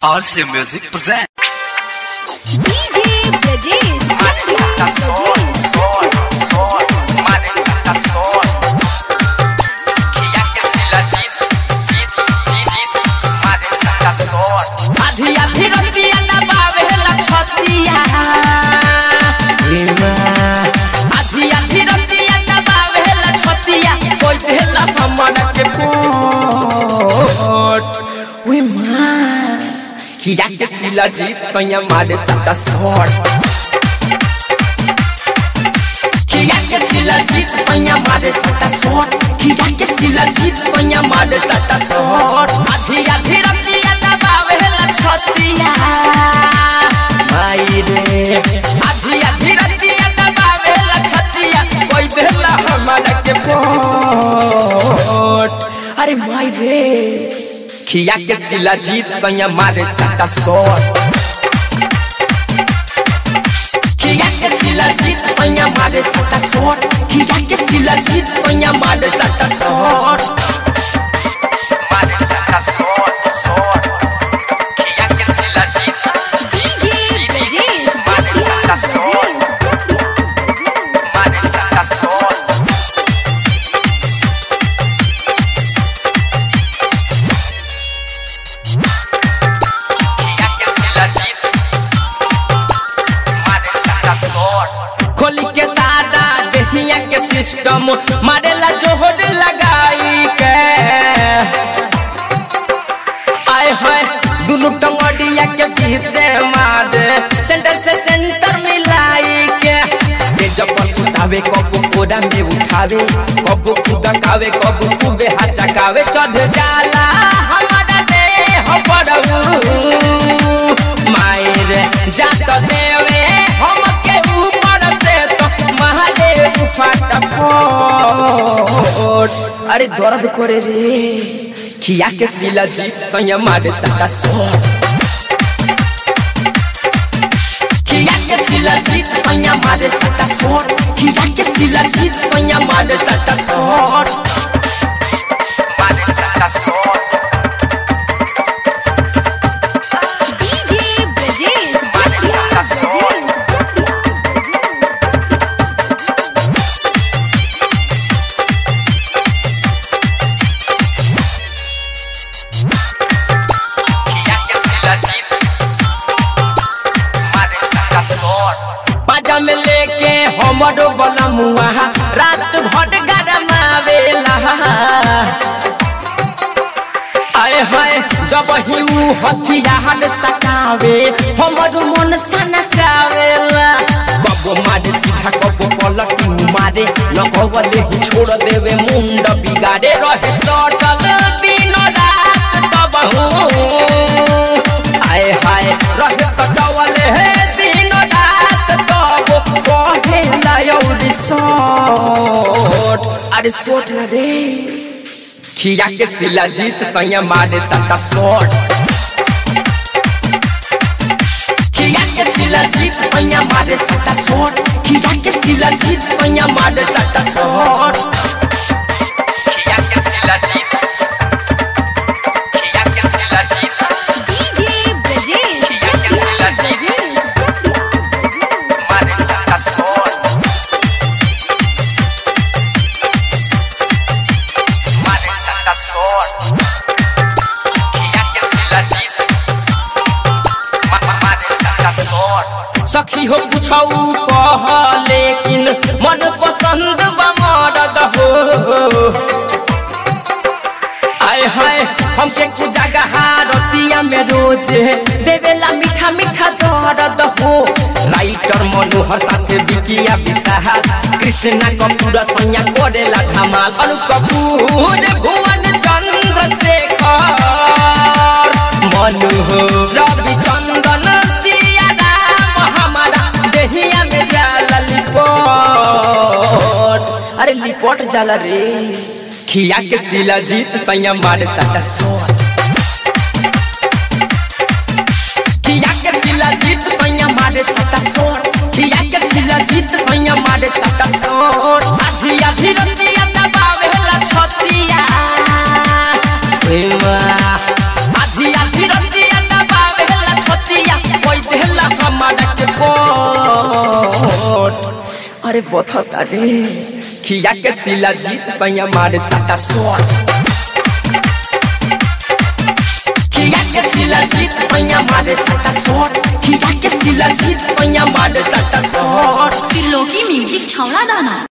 RC Music present. DJ Brajesh. Marisa sol, sol, sol, Marisa sol. किया के दिला जीत, जीत, जीत, जीत, Marisa sol. आधी आधी रतिया दबावेला छतिया आधी आधी रतिया दबावेला छतिया कोई देला भमर के पोट वे मां किया के दिला जीत सैया मारे सदा सोट किया के दिला जीत सैया मारे सदा सोट किया के दिला जीत सैया मारे सदा सोट आधी आधी रतिया दबावेला छतिया माई रे आधी आधी रतिया दबावेला छतिया कोई देला हमारा के पोट अरे माई रे खिया के दिला जीत सैया मारे सदा सोट खिया के दिला जीत सैया मारे सदा सोट खिया के दिला जीत सैया मारे सदा सोट मारे सदा सोट सोट खिया के दिला जीत जीत DJ जीत जीत Brajesh. मारे सदा सोट मारे सदा सोट किया के दिला जीत मारे सारा शॉट खोली के सारा देहिया के सिस्टम मारेला जोहर लगाई के आए हाय दुनु टंगड़िया के पीछे मारे सेंटर से सेंटर मिलाई के से जब उठावे कब कोड़ा में उठावे कब खुदा खावे कब खूबे हाथ चकावे चढ़ जाला हमारा देह पड़ू मायर जात देवे हम के ऊपर से तो महादेव फटाफट अरे दर्द करे रे खिया के सिला जीत संयम मारे सदा सोट खिया के सिला जीत संयम मारे सदा सोट खिया के सिला जीत संयम मारे सदा सोट मारे सदा सोट DJ Brajesh. Marisa sol. किया के दिला जीत मारे सदा सोट पाजा में लेके हमरो बनमुआ रात भर गरमावेला आए हाय जब ही ऊ हथियार सकावे हमर मन सनकावेला कब मारे सीधा कब पलट मारे लगवले ही छोड़ देवे मुंड बिगाड़े रहे सटल दिन रात तब आए हाय रहे सटवले हे दिन रात तब कहे लायौरी सोट अरे सोट ना रे खिया के सिला जीत सैया मारे सदा सोट खिया के सिला जीत सैया मारे सदा सोट खिया के सिला जीत सैया मारे सदा सोट खिया के सिला जीत खिया के सिला जीत DJ Brajesh. खिया के सिला जीत मारे सदा सोट मारे सदा सोट किया के दिला जीत मा- मा- मारे सदा सोट सखी हो पूछऊ कह लेकिन मन पसंद बा मरद हो आय हाय हमके कुछ जगह रतिया में रोज देवेला मीठा मीठा दर्द हो राइटर मनोहर साथे बिकिया विशाल कृष्णा कपूर सैया करेला धमाल अनु कपूर भुवन चंद्र शेखर मनोहर रवि चंदन सिया राम हमारा देहिया में जाला लिपट अरे लिपट जाला रे खिया के सिला जीत संयम मारे सदा सोच खिया के सिला जीत संयम मारे सदा सोच खिया के सिला जीत संयम मारे सदा सोच आधी आधी रतिया दबावेला छतिया आधी आधी रतिया दबावे शॉट अरे बथता रे खिया के सिला जीत सैया मारे साटा शॉट खिया के सिला जीत सैया मारे साटा शॉट खिया के सिला जीत सैया मारे साटा शॉट त्रिलोकी म्यूजिक छौला दाना